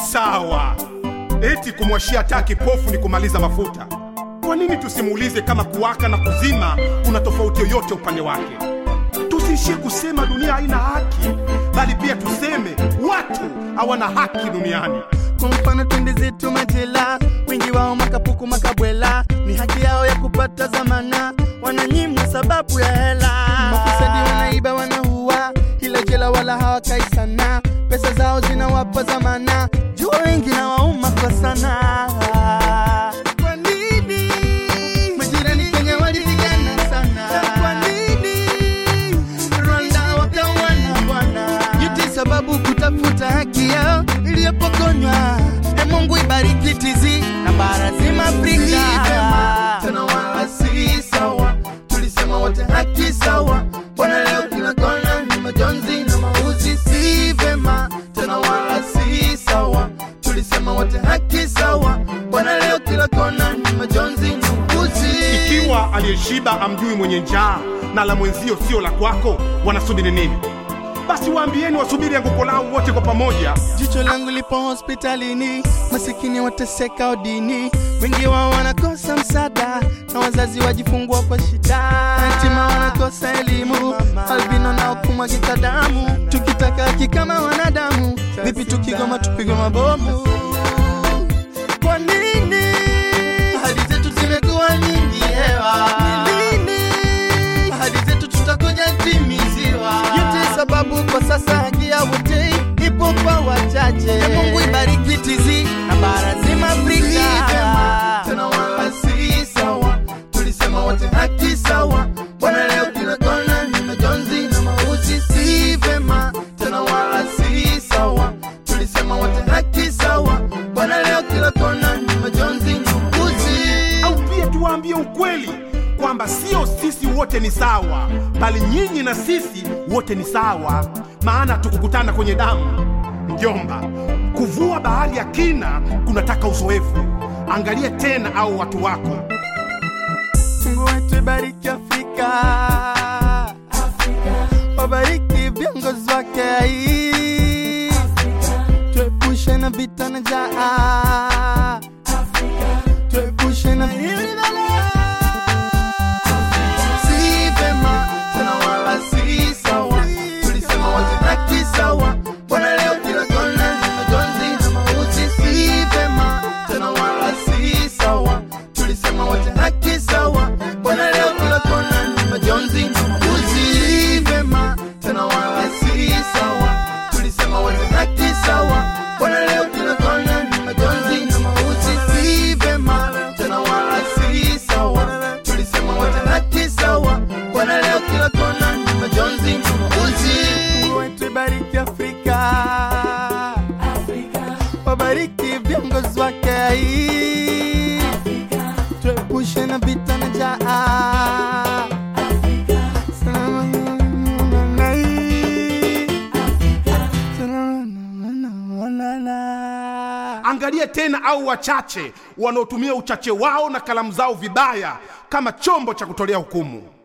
sawa. Eti kumwashia taa kipofu ni kumaliza mafuta. Kwa nini tusimuulize kama kuwaka na kuzima kuna tofauti yoyote upande wake? Tusiishie kusema dunia haina haki, bali pia tuseme watu hawana haki duniani. Kwa mfano twende zetu majela, wengi wao makapuku makabwela, ni haki yao ya kupata zamana, wananyimwa sababu ya hela. Mafisadi wanaiba wanaua, ila jela wala hawakai sana, pesa zao zinawapa zamana, jua wengi na wauma kwa sana. Kwa nini majirani Kenya walipigana sana? Kwa nini Rwanda wakawana bwana? Yote sababu kutafuta haki yao iliyopokonywa. E Mungu ibariki tizi na bara zima Afrika. Tena wala si sawa, tulisema wote haki sawa. Bwana leo kila kona ni majonzi na mauzi, si vema. Tena wala si sawa, tulisema wote haki sawa. Bwana leo kila kona ni majonzi na mauzi. Ikiwa aliyeshiba amjui mwenye njaa na la mwenzio sio la kwako, wanasubiri nini? Basi waambieni wasubiri anguko lao wote kwa pamoja. Jicho langu lipo hospitalini, masikini wateseka odini, wengi wao wanakosa msaada na wazazi wajifungua kwa shida, yatima wanakosa elimu, albino nao kumwagika damu. Tukitaka haki kama wanadamu, vipi tukigoma tupigwe mabomu? Kwa nini ahadi zetu zimekuwa nyingi hewa? Ni lini ahadi zetu tutakuja timiziwa? Yote sababu kwa sasa haki ya wote ipo kwa wachache. E Mungu ibariki tizi na bara zima Afrika. Tena wala si sawa, tulisema wote haki sawa. Bwana leo kila kona ni majonzi na mauzi, si vema. Tena wala si sawa, tulisema wote haki sawa. Bwana leo kila kona ni majonzi na mauzi. au pia tuwaambie ukweli kwamba sio sisi wote ni sawa, bali nyinyi na sisi wote ni sawa, maana tukukutana kwenye damu. Mjomba, kuvua bahari ya kina kunataka uzoefu. Angalia tena au watu wako. Mungu wetu ibariki Afrika, wabariki viongozi wake, tuepushe na vita na njaa, tuepushe na hili balaa. Si vema tena wala si sawa, tulisema wote haki sawa. Bwana leo kila kona ni majonzi na mauti, si vema tena wala si sawa, tulisema wote haki sawa. Bwana leo kila kona ni majonzi na mauti, si vema tena wala si sawa, tulisema wote haki sawa. Bwana leo kila kona ni majonzi na mauti, si vema tena wala si sawa, tulisema wote haki sawa. Bwana leo kila kona ni majonzi na mauti. Mungu wetu ibariki Afrika, wabariki viongozi wake, tuepushe na vita na njaa. Salama na hii. Salama na- na- na- Angalia tena au wachache wanaotumia uchache wao na kalamu zao vibaya kama chombo cha kutolea hukumu.